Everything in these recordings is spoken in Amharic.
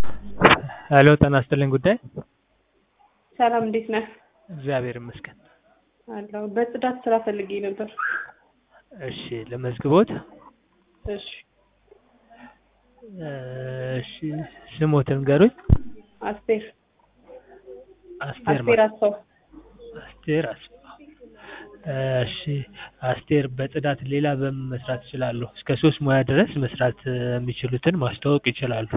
ሄሎ ጤና ይስጥልኝ ጉዳይ ሰላም እንዴት ነህ? እግዚአብሔር ይመስገን። አለሁ። በጽዳት ስራ ፈልጌ ነበር። እሺ ለመዝግቦት። እሺ እሺ ስሞትን ንገሩኝ። አስቴር አስቴር አስቴር ማ- አስፋው አስቴር አስፋው። እሺ አስቴር በጽዳት ሌላ በምን መስራት ይችላሉ? እስከ ሶስት ሙያ ድረስ መስራት እ, የሚችሉትን ማስተዋወቅ ይችላሉ።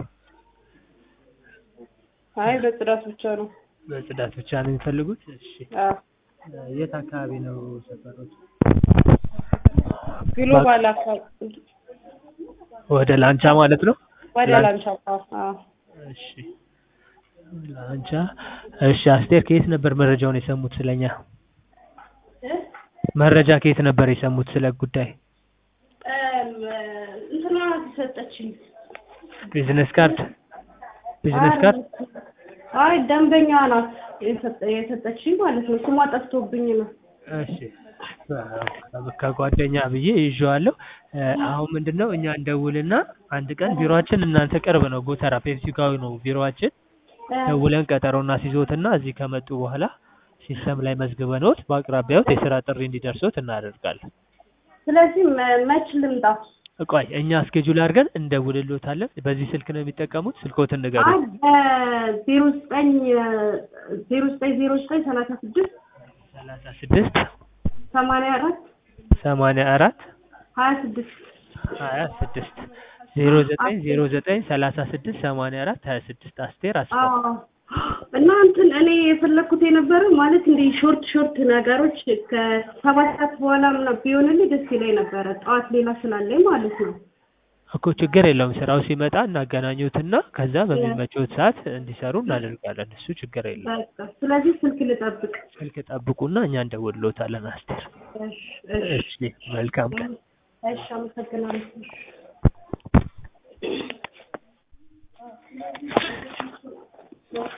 አይ በጽዳት ብቻ ነው። በጽዳት ብቻ ነው የሚፈልጉት? እሺ አዎ የት አካባቢ ነው ሰፈሮች? ግሎባል አካባቢ ወደ ላንቻ ማለት ነው? ወደ ላን- ላንቻ አዎ አዎ። እሺ ላንቻ። እሺ አስቴር ከየት ነበር መረጃውን የሰሙት ስለኛ? መረጃ ከየት ነበር የሰሙት ስለ ጉዳይ? እንትና ሰጠችኝ። ቢዝነስ ካርድ ቢዝነስ ካርድ አይ ደንበኛ ናት የሰጠ- የሰጠችኝ ማለት ነው። ስሟ ጠፍቶብኝ ነው። እሺ ከጓደኛ ብዬ ይዤዋለሁ። እ፣ አሁን ምንድነው እኛ እንደውልና አንድ ቀን ቢሮአችን እናንተ ቅርብ ነው፣ ጎተራ ፔፕሲ ጋር ነው ቢሮአችን። ደውለን ቀጠሮ እናስይዞትና እዚህ ከመጡ በኋላ ሲስተም ላይ መዝግበንዎት በአቅራቢያዎት የስራ ጥሪ እንዲደርሶት እናደርጋለን። ስለዚህ መ- መች ልምጣ? ቆይ እኛ እስኬጁል አድርገን እንደውልሎታለን። በዚህ ስልክ ነው የሚጠቀሙት? ስልኮትን አይ ንገሩኝ። በዜሮ ዘጠኝ ዜሮ ዘጠኝ ዜሮ ዘጠኝ ሰላሳ ስድስት ሰላሳ ስድስት ሰማንያ አራት ሰማንያ አራት ሀያ ስድስት ሀያ ስድስት ዜሮ ዘጠኝ ዜሮ ዘጠኝ ሰላሳ ስድስት ሰማንያ አራት ሀያ ስድስት አስቴር አስፋው። አዎ እና እንትን እኔ የፈለኩት የነበረው ማለት እንደ ሾርት ሾርት ነገሮች ከሰባት ሰዓት በኋላ ምናምን ቢሆንልኝ ደስ ይለኝ ነበረ። ጠዋት ሌላ ስላለኝ ማለት ነው። እኮ ችግር የለውም። ስራው ሲመጣ እናገናኙትና ከዛ በሚመቸውት ሰዓት እንዲሰሩ እናደርጋለን። እሱ ችግር የለውም። በቃ ስለዚህ ስልክ ልጠብቅ። ስልክ ጠብቁና እኛ እንደውልሎታለን። አስቴር እሺ እሺ እሺ፣ መልካም ቀን። እሺ፣ አመሰግናለሁ።